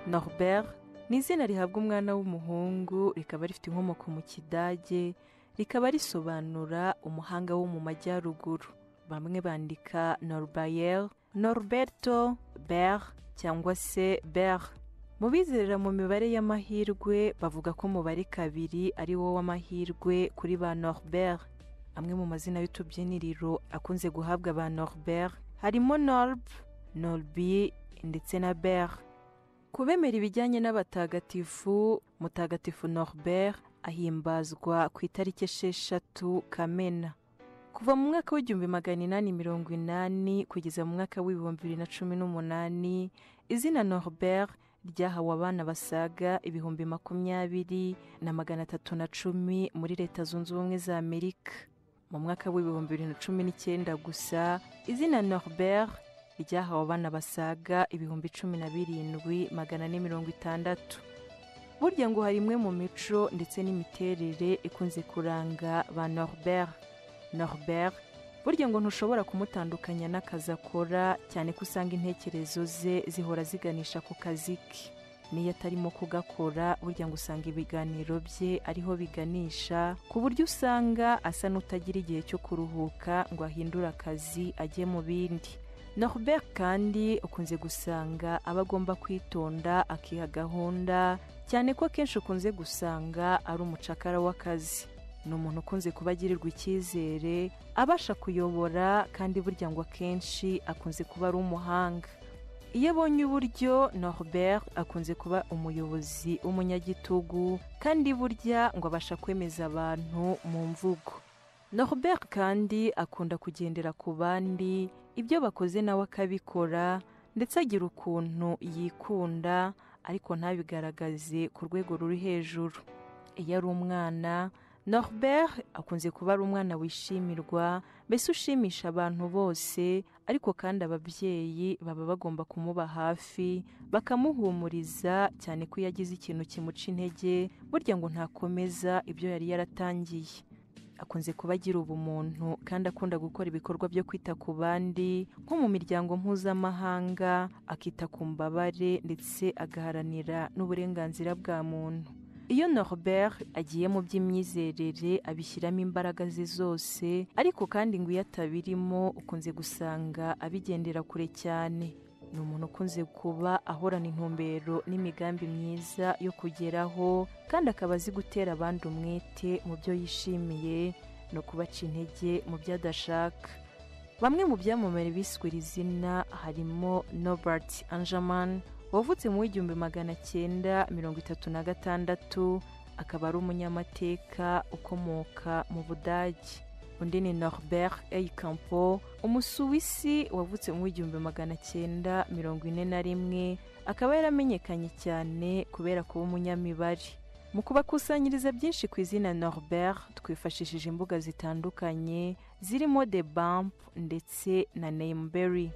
Norbert ni izina rihabwa umwana w'umuhungu rikaba rifite inkomoko mu kidage rikaba risobanura umuhanga wo mu majyaruguru bamwe bandika Norbert Norberto Ber cyangwa se Ber mu bizerera mu mibare y'amahirwe bavuga ko umubare kabiri ari wo w'amahirwe kuri ba Norbert amwe mu mazina y'utubyiniriro akunze guhabwa ba Norbert harimo Norb Norbi ndetse na Ber kubemera ibijyanye n'abatagatifu mutagatifu norbert ahimbazwa ku itariki esheshatu kamena kuva mu mwaka w'igihumbi magana inani mirongo inani kugeza mu mwaka w'ibihumbi bibiri na cumi n'umunani izina norbert ryahawe abana basaga ibihumbi makumyabiri na magana atatu na cumi muri leta zunze ubumwe za amerika mu mwaka w'ibihumbi bibiri na cumi n'icyenda gusa izina norbert ryahawe abana basaga ibihumbi cumi na birindwi magana ane mirongo itandatu burya ngo hari imwe mu mico ndetse n'imiterere ikunze kuranga ba norbert norbert burya ngo ntushobora kumutandukanya n'akazi akora cyane ko usanga intekerezo ze zihora ziganisha ku kazi ke niyo atarimo kugakora burya ngo usanga ibiganiro bye ariho biganisha ku buryo usanga asa n'utagira igihe cyo kuruhuka ngo ahindure akazi ajye mu bindi norbert kandi ukunze gusanga aba agomba kwitonda akiha gahunda cyane ko akenshi ukunze gusanga ari umucakara w'akazi ni umuntu ukunze kuba agirirwa icyizere abasha kuyobora kandi burya ngo akenshi akunze kuba ari umuhanga iyo abonye uburyo norbert akunze kuba umuyobozi w'umunyagitugu kandi burya ngo abasha kwemeza abantu mu mvugo norbert kandi akunda kugendera ku bandi ibyo bakoze nawe akabikora ndetse agira ukuntu yikunda ariko ntabigaragaze ku rwego ruri hejuru iyo ari umwana norbert akunze kuba ari umwana wishimirwa mbese ushimisha abantu bose ariko kandi ababyeyi baba bagomba kumuba hafi bakamuhumuriza cyane ko iyo agize ikintu kimuca intege burya ngo ntakomeza ibyo yari yaratangiye akunze kuba agira ubumuntu kandi akunda gukora ibikorwa byo kwita ku bandi nko mu miryango mpuzamahanga akita ku mbabare ndetse agaharanira n'uburenganzira bwa muntu iyo norbert agiye mu by'imyizerere abishyiramo imbaraga ze zose ariko kandi ngo iyo atabirimo ukunze gusanga abigendera kure cyane ni umuntu ukunze kuba ahorana intumbero n'imigambi myiza yo kugeraho kandi akaba azi gutera abandi umwete mu byo yishimiye no kubaca intege mu byo adashaka bamwe mu byamamare biswe iri zina harimo Norbert Angerman wavutse mu w'igihumbi magana cyenda mirongo itatu na gatandatu akaba ari umunyamateka ukomoka mu Budage undi ni norbert eikampo umusuwisi wavutse mu w'igihumbi magana cyenda mirongo ine na rimwe akaba yaramenyekanye cyane kubera kuba umunyamibare mu kubakusanyiriza byinshi ku izina norbert twifashishije imbuga zitandukanye zirimo the bump ndetse na nameberry